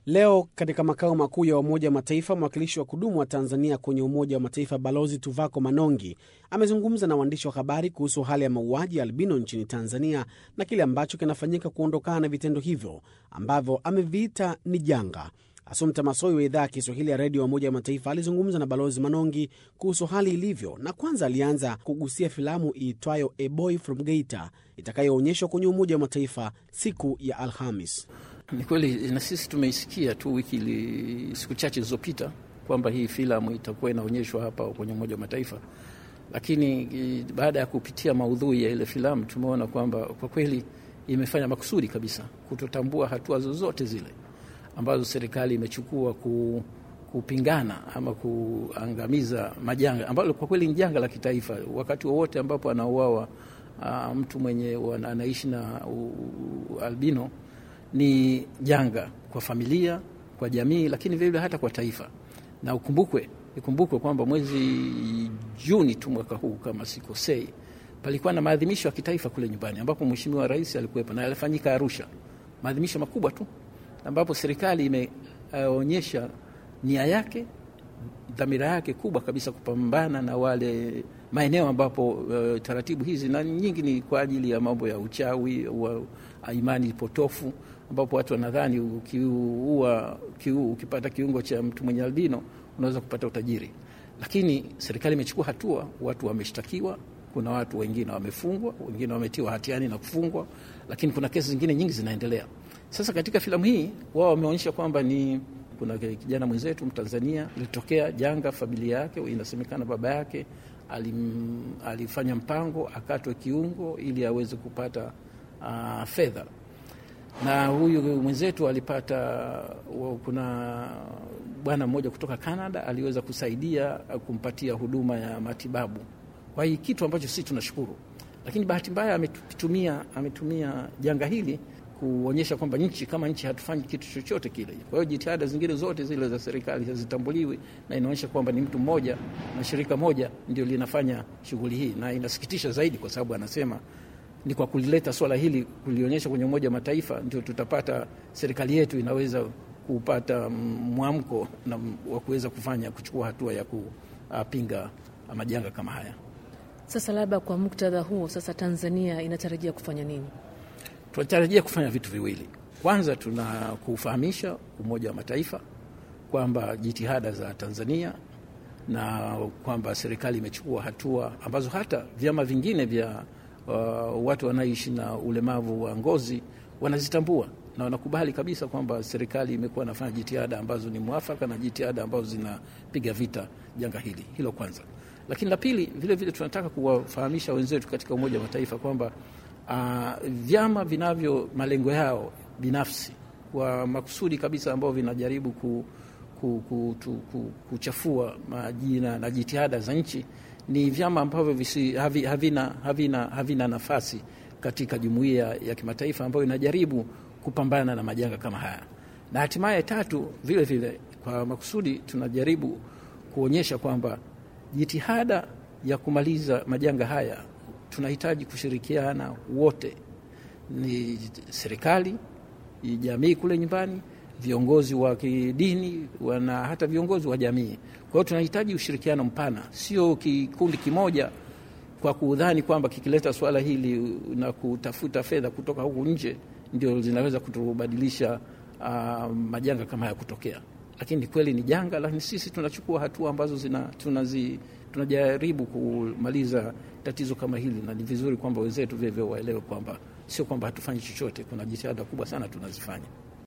Leo katika makao makuu ya Umoja wa Mataifa, mwakilishi wa kudumu wa Tanzania kwenye Umoja wa Mataifa Balozi Tuvako Manongi amezungumza na waandishi wa habari kuhusu hali ya mauaji ya albino nchini Tanzania na kile ambacho kinafanyika kuondokana na vitendo hivyo ambavyo ameviita ni janga. Asumta Masoi wa idhaa ya Kiswahili ya redio ya Umoja wa Mataifa alizungumza na Balozi Manongi kuhusu hali ilivyo, na kwanza alianza kugusia filamu iitwayo A Boy from Geita itakayoonyeshwa kwenye Umoja wa Mataifa siku ya Alhamis. Ni kweli na sisi tumeisikia tu wiki li, siku chache zilizopita kwamba hii filamu itakuwa inaonyeshwa hapa kwenye Umoja wa Mataifa, lakini baada ya kupitia maudhui ya ile filamu tumeona kwamba kwa kweli imefanya makusudi kabisa kutotambua hatua zozote zile ambazo serikali imechukua ku, kupingana ama kuangamiza majanga ambalo kwa kweli ni janga la kitaifa. Wakati wowote ambapo anauawa uh, mtu mwenye anaishi na uh, albino ni janga kwa familia, kwa jamii, lakini vilevile hata kwa taifa. Na ukumbukwe ikumbukwe kwamba mwezi Juni tu mwaka huu kama sikosei, palikuwa na maadhimisho ya kitaifa kule nyumbani ambapo Mheshimiwa Rais alikuwepo na yalifanyika Arusha, maadhimisho makubwa tu ambapo serikali imeonyesha uh, nia yake, dhamira yake kubwa kabisa kupambana na wale maeneo ambapo uh, taratibu hizi na nyingi ni kwa ajili ya mambo ya uchawi wa imani potofu, ambapo watu wanadhani ukiua kiu, ukipata kiungo cha mtu mwenye albino unaweza kupata utajiri, lakini serikali imechukua hatua, watu wameshtakiwa kuna watu wengine wamefungwa, wengine wametiwa hatiani na kufungwa, lakini kuna kesi zingine nyingi zinaendelea. Sasa katika filamu hii wao wameonyesha kwamba ni kuna kijana mwenzetu Mtanzania ilitokea janga, familia yake inasemekana baba yake alim, alifanya mpango akatwe kiungo ili aweze kupata uh, fedha, na huyu mwenzetu alipata, kuna bwana mmoja kutoka Canada aliweza kusaidia kumpatia huduma ya matibabu kwa hii kitu ambacho sisi tunashukuru, lakini bahati mbaya ametumia ametumia janga hili kuonyesha kwamba nchi kama nchi hatufanyi kitu chochote kile. Kwa hiyo jitihada zingine zote zile za serikali hazitambuliwi, na inaonyesha kwamba ni mtu mmoja na shirika moja ndio linafanya shughuli hii, na inasikitisha zaidi kwa sababu anasema ni kwa kulileta swala hili kulionyesha kwenye Umoja wa Mataifa ndio tutapata serikali yetu inaweza kupata mwamko wa kuweza kufanya kuchukua hatua ya kupinga majanga kama haya. Sasa labda kwa muktadha huo, sasa Tanzania inatarajia kufanya nini? Tunatarajia kufanya vitu viwili. Kwanza, tuna kufahamisha Umoja wa Mataifa kwamba jitihada za Tanzania na kwamba serikali imechukua hatua ambazo hata vyama vingine vya uh, watu wanaoishi na ulemavu wa ngozi wanazitambua na wanakubali kabisa kwamba serikali imekuwa inafanya jitihada ambazo ni mwafaka na jitihada ambazo zinapiga vita janga hili. Hilo kwanza. Lakini la pili, vile vile tunataka kuwafahamisha wenzetu katika Umoja wa Mataifa kwamba uh, vyama vinavyo malengo yao binafsi kwa makusudi kabisa ambao vinajaribu ku, ku, ku, tu, ku, kuchafua majina na jitihada za nchi ni vyama ambavyo visi, havi, havina, havina, havina nafasi katika jumuiya ya kimataifa ambayo inajaribu kupambana na majanga kama haya. Na hatimaye tatu, vile vile kwa makusudi tunajaribu kuonyesha kwamba jitihada ya kumaliza majanga haya tunahitaji kushirikiana wote, ni serikali, jamii kule nyumbani, viongozi wa kidini na hata viongozi wa jamii. Kwa hiyo tunahitaji ushirikiano mpana, sio kikundi kimoja kwa kudhani kwamba kikileta swala hili na kutafuta fedha kutoka huku nje ndio zinaweza kutubadilisha uh, majanga kama haya kutokea. Lakini kweli ni janga, lakini sisi tunachukua hatua ambazo zina, tunazi, tunajaribu kumaliza tatizo kama hili, na ni vizuri kwamba wenzetu vilevile waelewe kwamba sio kwamba hatufanyi chochote. Kuna jitihada kubwa sana tunazifanya.